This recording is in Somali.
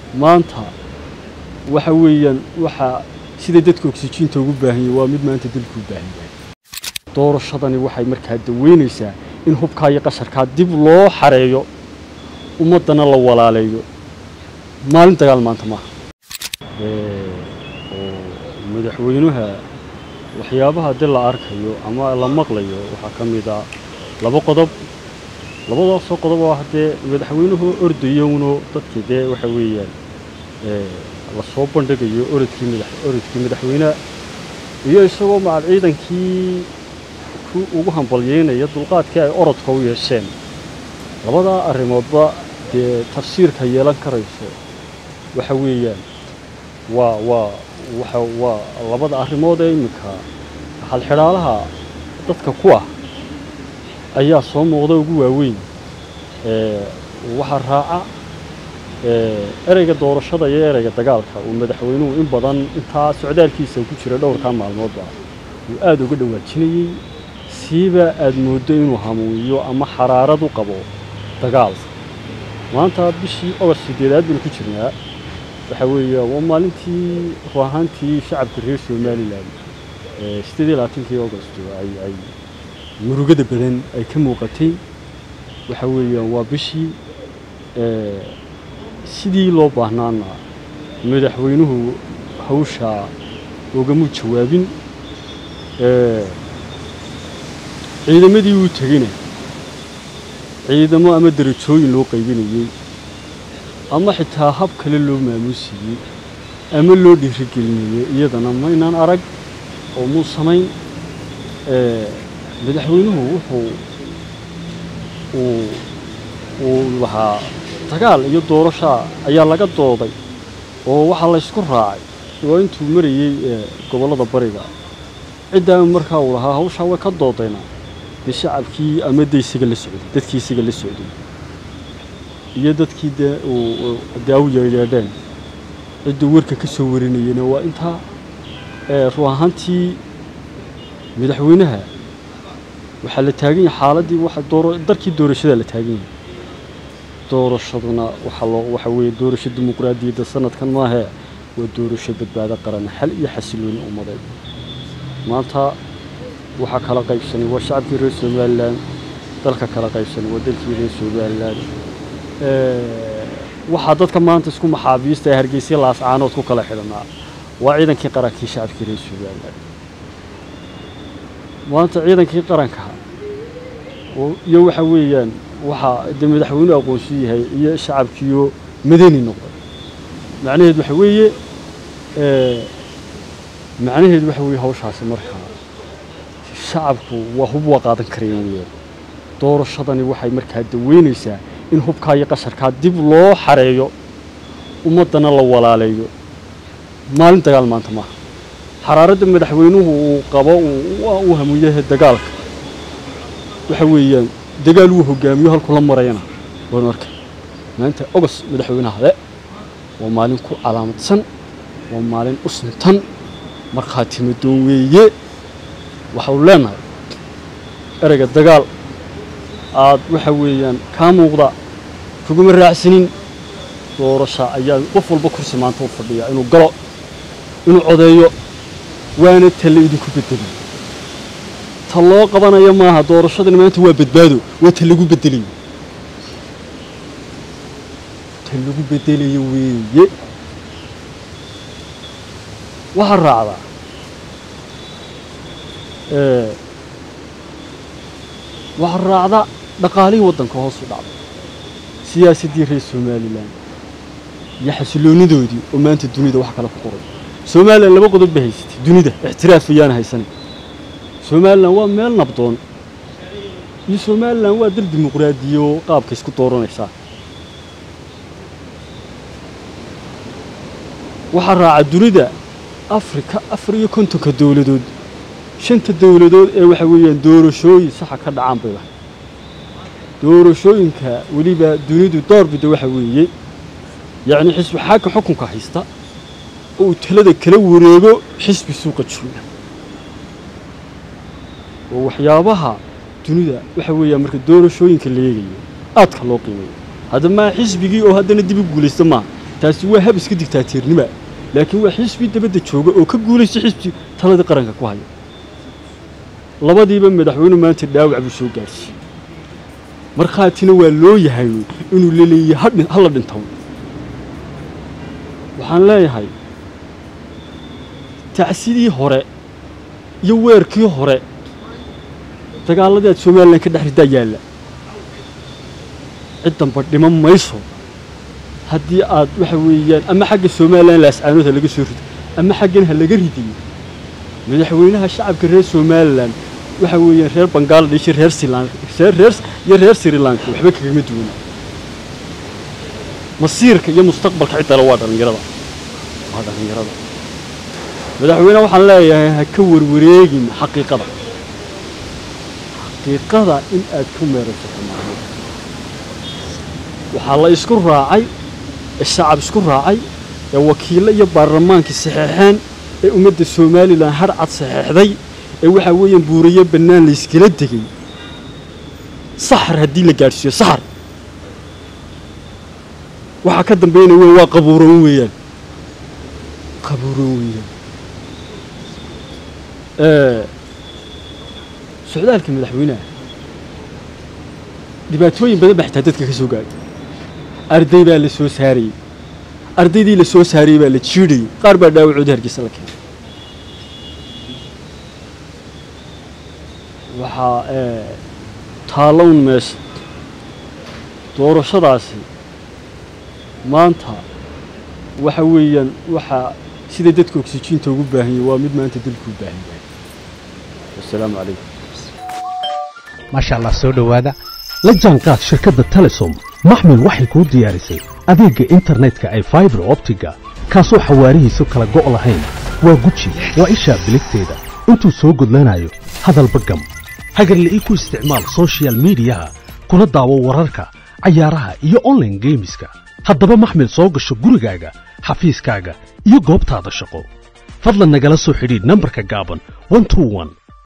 maanta waxa weeyaan waxa sida dadka oksijiinta ugu baahan yahay waa mid maanta dalku u baahan yahay doorashadani waxay markaa daweynaysaa in hubkaa iyo qasharkaa dib loo xareeyo ummaddana la walaaleeyo maalin dagaal maanta maaha oo madaxweynuha waxyaabaha dib la arkayo ama la maqlayo waxaa ka mid a laba qodob labadaasoo qodob oo haddee madaxweynuhu ordayowno dadkii dee waxa weeyaan lasoo bandhigayo orodkii madax orodkii madaxweyneha iyo isagoo macal ciidankii ku ugu hambalyeynaya dulqaadkii ay orodka u yeesheen labadaa arrimoodba dee tafsiirka yeelan karayso waxa weeyaan waa waa waxa waa labada arrimood ee iminka halxidhaalaha dadka ku ah ayaa soo muuqda ugu waaweyn waxaa raaca ereyga doorashada iyo ereyga dagaalka uu madaxweynuhu in badan intaa socdaalkiisa ku jira dhowrkaa maalmoodba uu aada uga dhawaajinayey siiba aada mooddo inuu hamuuyo ama xaraarad u qabo dagaal maanta bishii ogost sideedaad baynu ku jirnaa waxa weeya waa maalintii ru ahaantii shacabka reer somalilan sideed iyo labaatankii agost ay ay murugada badan ay ka muuqatay waxa weeyaan waa bishii sidii loo baahnaana madaxweynuhu hawshaa ogamuu jawaabin ciidamadii uu tegeyna ciidamo ama darajooyin loo qaybinayey ama xitaa hab kale loo maamuusiyey ama loo dhiirigelinayey iyadana maynaan arag oo muu samayn madaxweynuhu wuxuu uu lahaa dagaal iyo doorashaa ayaa laga dooday oo waxaa laysku raacay waa intuu marayey gobollada bariga ciddaa markaa uu lahaa hawshaa way ka doodayna dee shacabkii ama de isaga la socday dadkii isaga la socday iyo dadkii dee dee u yeedheedheen cidduu warka ka soo warinayena waa intaa ru ahaantii madaxweynaha waxaa la taagan yahay xaaladdii darkii doorashada la taagan yahay doorashaduna waxaa loo waxa weeye doorasho dimuqraadiyadda sanadkan maahee waa doorasho badbaado qaran xal iyo xasilooni ummadeed maanta waxaa kala qaybsanay waa shacabkii reer somalilan dalka kala qaybsanay waa dalkii reer somalilan waxaa dadka maanta isku maxaabiista ee hargeysa laascaanood ku kala xidhanaa waa ciidankii qarankii shacabkii reer somalilan maanta ciidankii qaranka iyo waxa weeyaan waxaa dee madaxweynuhu aqoonsi yahay iyo shacabkiiyo madani noqday macnaheed waxa weeye macnaheed waxa weeye hawshaasi markaa shacabku waa hub waa qaadan karayaan weyaan doorashadani waxay markaa daweynaysaa in hubkaa iyo qasharkaa dib loo xareeyo ummaddana la walaaleeyo maalin dagaal maanta maaha xaraaradda madaxweynuhu uu qabo uu hamuyaha dagaalka waxa weeyaan dagaal uu hogaamiyo halku la marayana waanu arkay maanta ogos madaxweynaha le waa maalin ku calaamadsan waa maalin u suntan markhaati madoon weeye waxau leenahay ereyga dagaal aad waxa weeyaan kaa muuqda kuguma raacsanin doorasha ayaa qof walba kursi maanta u fadhiya inuu galo inuu codeeyo waana talle idinku bedeliyo ta loo qabanayo maaha doorashadani maanta waa badbaado waa ta lagu bedelayo ta lagu bedelayo weeye waxaa raacdaa waxaa raacda dhaqaalihii waddanka hoos u dhacday siyaasaddii reer somalilan iyo xasiloonidoodii oo maanta dunida wax kale ku qoray somalilan laba qodob ba haysatay dunida ixtiraaf ayaana haysanay somalilan waa meel nabdoon iyo somalilan waa dal dimuqraadiya oo qaabka isku dooranaysaa waxaa raaca dunida afrika afar iyo kontonka dowladood shanta dowladood ee waxa weeyaan doorashooyin saxa ka dhacaan bay lahay doorashooyinka weliba dunidu doorbida waxa weeye yacni xisbi xaaka xukunka haysta oo uu talada kala wareego xisbi suuqa jooga oo waxyaabaha dunida waxa weeyaan marka doorashooyinka la eegayo aadka loo qiimeeyo hadda maa xisbigii oo haddana dib u guulaysta maaha taasi waa hab iska digtaateernima laakiin waa xisbi dabadda jooga oo ka guulaysa xisbi taladii qaranka ku haya labadiiba madaxweynuhu maanta dhaawac buu soo gaadhsiiyey markhaatina waa loo yahay inuu laleeyahay hala dhintow waxaan leeyahay tacsidii hore iyo weerkii hore dagaalladii aad somalilan ka dhex ridaa yaalla ciddanba dhiman mayso haddii aad waxa weeyaan ama xagga somalilan laascaanood ha laga soo rido ama xaggan ha laga ridiyo madaxweynaha shacabka reer somalilan waxa weeyaan reer bangaladesh iyo reer silan reer iyo reer sri lanka waxba kagama duwana masiirka iyo mustaqbalka ciddale waa dhallinyarada waa dhallinyarada madaxweyne waxaan leeyahay ha ka warwareegin xaqiiqada xaqiiqada in aad ku meeraysato maalmo waxaa la isku raacay ee shacab isku raacay ee wakiillo iyo baarlamaankii saxeexeen ee ummadda somalilan har cad saxeexday ee waxaa weeyaan buurayo bannaan layskala degay saxar haddii la gaadhsiiyo saxar waxaa ka dambaynaya weyn waa qabuuran weeyaan qabuuran weeyaan socdaalka madaxweynaha dhibaatooyin badan baa xitaa dadka ka soo gaadhay arday baa la soo saarayey ardaydii la soo saarayey baa la jiidhayey qaar baa dhaawacoodii hargeysa la keenay waxaa taallown meesha doorashadaasi maanta waxa weeyaan waxaa sida dadka oksijiinta ugu baahan yahay waa mid maanta dalkuu baahan yahay wasalaamu calaykum maasha allah soo dhowaada la jaanqaad shirkadda telesom maxmil waxay kuu diyaarisay adeegga internetka ay faibar optiga kaasoo xawaarihiisu kala go' lahayn waa guji waa ishaa biligteeda intuu soo gudlanayo hadalba gam hagarle ii ku isticmaal sochial midiyaha kuna daawo wararka cayaaraha iyo onlaine geemiska haddaba maxmil soo gasho gurigaaga xafiiskaaga iyo goobtaada shaqo fadlan nagala soo xidhiidh nambarka gaaban